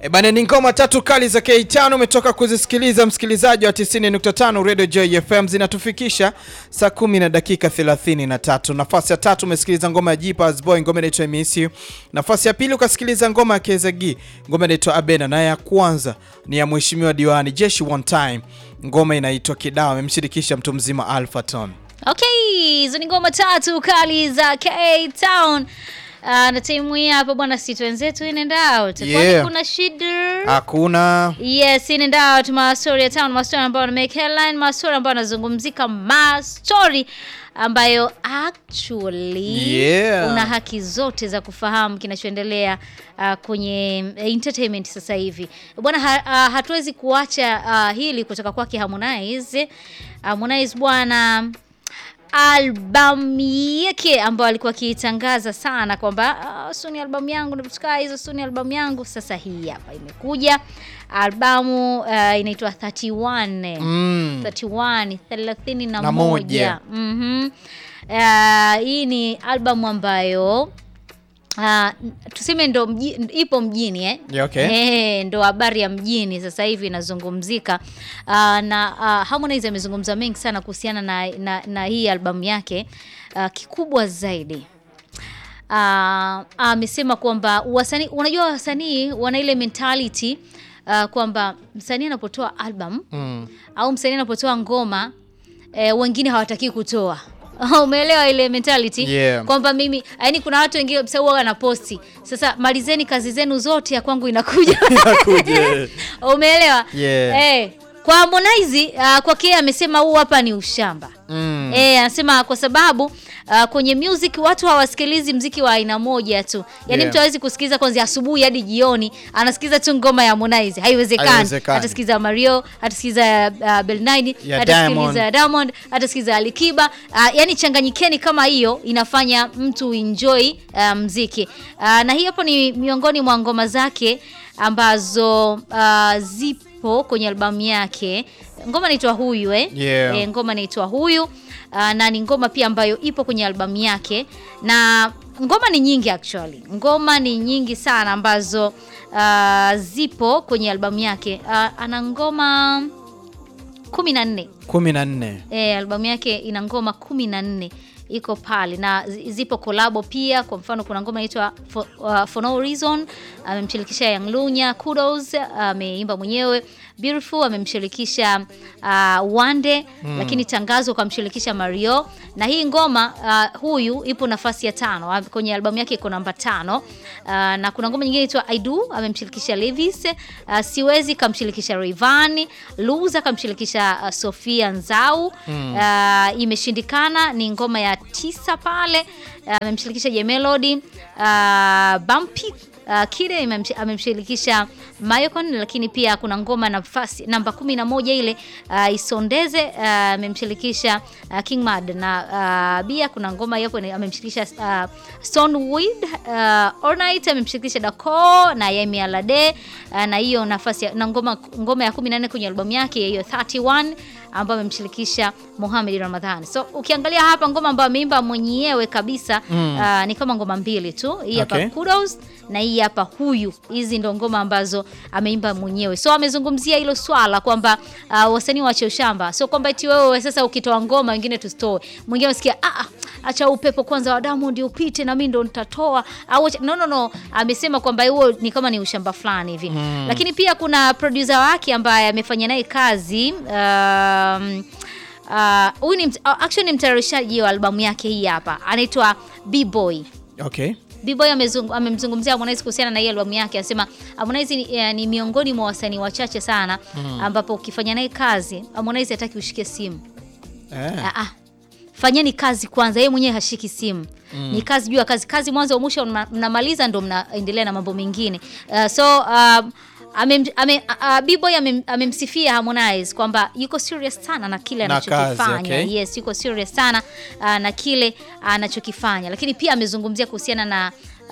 E bana, ni ngoma tatu kali za K5 umetoka kuzisikiliza msikilizaji wa 90.5 Radio Joy FM, zinatufikisha saa kumi na dakika 33. Nafasi ya tatu umesikiliza ngoma ya Jeepers Boy, ngoma inaitwa Miss You. Nafasi ya pili ukasikiliza ngoma ya Kezagi, ngoma inaitwa Abena, na ya kwanza ni ya Mheshimiwa Diwani Jeshi One Time, ngoma inaitwa Kidao, amemshirikisha mtu mzima Alpha Ton. Okay, hizo ni ngoma tatu kali za K-Town. Uh, na timu hii hapa bwana, si wenzetu in and out. Kwani Yeah. kuna shida? Hakuna Yes, in and out, mastori ya town, mastori ambayo wana make headline, mastori ambayo wanazungumzika, mastori ambayo actually Yeah. una haki zote za kufahamu kinachoendelea uh, kwenye uh, entertainment sasa hivi bwana. Ha, uh, hatuwezi kuacha uh, hili kutoka kwake Harmonize. Harmonize bwana albamu yake ambayo alikuwa akiitangaza sana kwamba uh, suni albamu yangu natukaa hizo suni albamu yangu. Sasa hii hapa imekuja albamu uh, inaitwa 31 mm. 31 thelathini na Na moja. moja. Mhm. Uh, hii ni albamu ambayo Uh, tuseme ndo mji, ipo mjini eh? Yeah, okay. Eh, ndo habari ya mjini sasa hivi inazungumzika. Uh, na uh, Harmonize amezungumza mengi sana kuhusiana na, na, na hii albamu yake uh, kikubwa zaidi Ah, amesema kwamba wasanii, unajua wasanii wana ile mentality uh, kwamba msanii anapotoa album Mm. au msanii anapotoa ngoma eh, wengine hawataki kutoa umeelewa ile mentality Yeah. kwamba mimi yani kuna watu wengine kabisa huwa wanaposti sasa malizeni kazi zenu zote ya kwangu inakuja Inakuja. umeelewa Yeah. eh, kwa Harmonize uh, kwake yeye amesema huu hapa ni ushamba Mm. Eh, anasema kwa sababu uh, kwenye music watu hawasikilizi mziki wa aina moja tu. Yaani Yeah. mtu hawezi kusikiliza kwanza asubuhi hadi jioni, anasikiliza tu ngoma ya Harmonize. Haiwezekani. Haiwezekani. Atasikiliza Mario, atasikiliza uh, Bell 9, Ya atasikiliza Diamond. Diamond, atasikiliza Alikiba. Uh, yani changanyikeni kama hiyo inafanya mtu enjoy uh, mziki. Uh, na hii hapo ni miongoni mwa ngoma zake ambazo uh, zipo kwenye albamu yake. Ngoma inaitwa Huyu eh? Yeah. Eh, ngoma inaitwa Huyu uh, na ni ngoma pia ambayo ipo kwenye albamu yake, na ngoma ni nyingi actually, ngoma ni nyingi sana ambazo uh, zipo kwenye albamu yake. Uh, ana ngoma kumi na nne. kumi na nne. E, albamu yake ina ngoma kumi na nne iko pale na zi- zipo kolabo pia. Kwa mfano kuna ngoma inaitwa for, uh, for no reason amemshirikisha Young Lunya, Kudos ameimba mwenyewe, Beautiful amemshirikisha uh, Wande lakini Tangazo kamshirikisha Mario, na hii ngoma uh, huyu ipo nafasi ya tano Ah, kwenye albamu yake iko namba tano. Uh, na kuna ngoma nyingine inaitwa I Do amemshirikisha Levis, uh, Siwezi kamshirikisha Rayvanny, Luza kamshirikisha uh, Sofia Nzau. Uh, imeshindikana ni ngoma ya tisa pale uh, amemshirikisha J Melody, uh, Bumpy Uh, Kide imemsh- amemshirikisha Mayocon, lakini pia kuna ngoma nafasi namba kumi na moja ile uh, Isondeze uh, amemshirikisha uh, King Mad na uh, Bia. Kuna ngoma yapo ni- amemshirikisha uh, Stoneweed uh, All Night amemshirikisha Dako na Yemi Alade uh, na hiyo nafasi ya, na ngoma ngoma ya 14 kwenye albamu yake hiyo 31 ambayo amemshirikisha Mohamed Ramadhani. So ukiangalia hapa ngoma ambayo ameimba mwenyewe kabisa uh, ni kama ngoma mbili tu. Hii hapa Okay. Kudos na hii hapa Huyu. Hizi ndo ngoma ambazo ameimba mwenyewe. So amezungumzia hilo swala kwamba uh, wasanii waache ushamba. So kwamba eti wewe sasa ukitoa ngoma wengine tusitoe. Mwingine usikia ah ah, acha upepo kwanza wa Diamond upite na mimi ndo nitatoa. Au acha- no no no, amesema kwamba huo ni kama ni ushamba fulani hivi. Lakini pia kuna producer wake ambaye amefanya naye kazi um, uh, huyu ni mt- uh, actually ni mtayarishaji wa albamu yake hii hapa. Anaitwa B-Boy. Okay. B-Boy amezungu- amemzungumzia Harmonize kuhusiana na hii albamu yake, anasema Harmonize ni, eh, ni miongoni mwa wasanii wachache sana ambapo ukifanya naye kazi Harmonize hataki ushike simu. Eh. Ah, ah. Fanyeni kazi kwanza, yeye mwenyewe hashiki simu. Ni kazi juu ya kazi, kazi mwanzo wa mwisho mna- mnamaliza ndo mnaendelea na mambo mengine. Uh, so um, amem, ame, uh, B-Boy amem, amemsifia Harmonize kwamba yuko serious sana na kile Na kazi, anachokifanya. okay. Yes, yuko serious sana uh, na kile anachokifanya, lakini pia amezungumzia kuhusiana na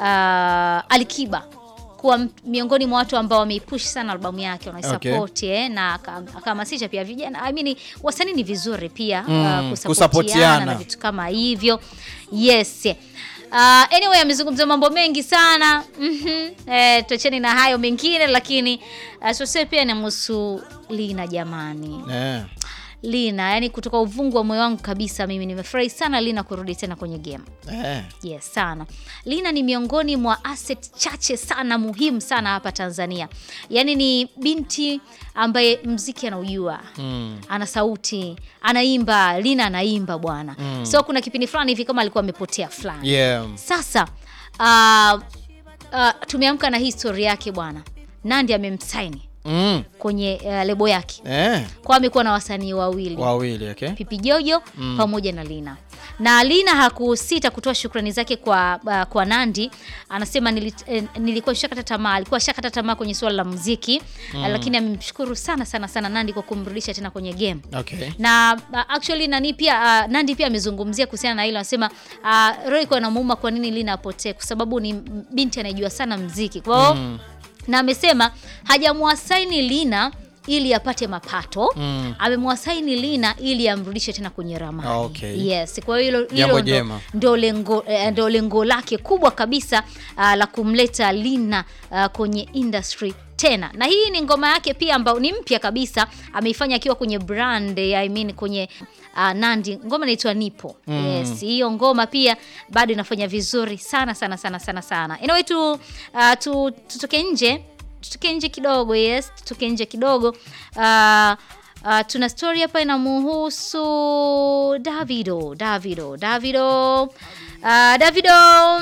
uh, Alikiba kuwa m- miongoni mwa watu ambao wameipush sana albamu yake wanaisupport eh, na aka- akahamasisha pia vijana I mean, wasanii ni vizuri pia Mm, uh, kusapotiana kusapotiana. na vitu kama hivyo yes Uh, anyway amezungumza mambo mengi sana mm eh, tuacheni na hayo mengine, lakini uh, sose pia namhusu Lina jamani. Eh. Lina, yani kutoka uvungu wa moyo wangu kabisa, mimi nimefurahi sana Lina kurudi tena kwenye game. Eh. Yes, sana. Lina ni miongoni mwa asset chache sana muhimu sana hapa Tanzania. Yaani ni binti ambaye mziki anaujua. Mm. Ana sauti, anaimba, Lina anaimba bwana. So kuna kipindi fulani hivi kama alikuwa amepotea fulani. Yeah. Sasa uh, uh, tumeamka na hii story yake bwana. Nandi amemsaini Mm. kwenye uh, lebo yake. Eh. Kwa amekuwa na wasanii wawili. Wawili, okay. Pipi Jojo pamoja na Lina. Na Lina hakusita kutoa shukrani zake kwa uh, kwa Nandi. Anasema nili, eh, nilikuwa shakata tamaa, alikuwa shakata tamaa kwenye suala la muziki eh, lakini amemshukuru sana sana sana Nandi kwa kumrudisha tena kwenye game. Okay. Na uh, actually nani pia uh, Nandi pia amezungumzia kuhusiana na hilo, anasema uh, roho iko inamuuma kwa nini Lina apotee, kwa sababu ni binti anayejua sana muziki. Kwa hiyo na amesema hajamwasaini Lina ili apate mapato Mm. amemwasaini Lina ili amrudishe tena kwenye ramani. Okay. Yes, kwa hiyo hilo Jambo hilo ndo, jema. ndo lengo eh, ndo lengo lake kubwa kabisa ah, la kumleta Lina ah, kwenye industry tena na hii ni ngoma yake pia ambayo ni mpya kabisa ameifanya akiwa kwenye brand eh, I mean kwenye uh, Nandi ngoma inaitwa Nipo yes hiyo ngoma pia bado inafanya vizuri sana sana sana sana sana anyway tu, uh, tu tutoke nje tutoke nje kidogo yes tutoke nje kidogo uh, Uh, tuna story hapa inamuhusu Davido Davido Davido uh, Davido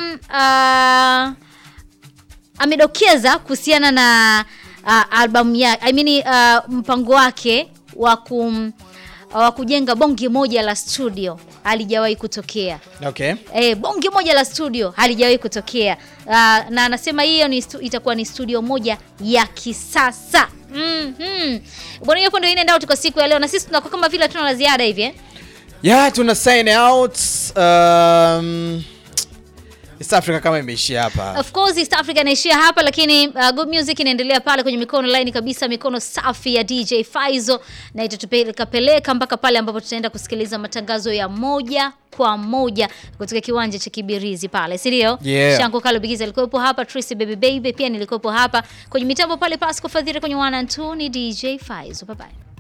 uh, amedokeza kuhusiana na uh, albamu ya I mean, uh, mpango wake wa kum wa kujenga bonge moja la studio halijawahi kutokea. Okay. E, bonge moja la studio halijawahi kutokea. Uh, na anasema hiyo ni stu, itakuwa ni studio moja ya kisasa. Mhm. Bwana, hiyo ndio inaenda out kwa siku ya leo na sisi tunakuwa kama vile hatuna la ziada hivi eh? Yeah, tuna sign out. Um, East Africa kama imeishia hapa. Of course East Africa inaishia hapa, lakini uh, good music inaendelea pale kwenye mikono line kabisa, mikono safi ya DJ Faizo, na itatupeleka peleka mpaka pale ambapo tutaenda kusikiliza matangazo ya moja kwa moja kutoka kiwanja cha Kibirizi pale, si ndio? Yeah. Shanko Kalo Bigiza alikuwepo hapa, Tracy Baby Baby pia nilikuwepo hapa kwenye mitambo pale, Pasco Fadhili kwenye 1 and 2 ni DJ Faizo. Bye bye.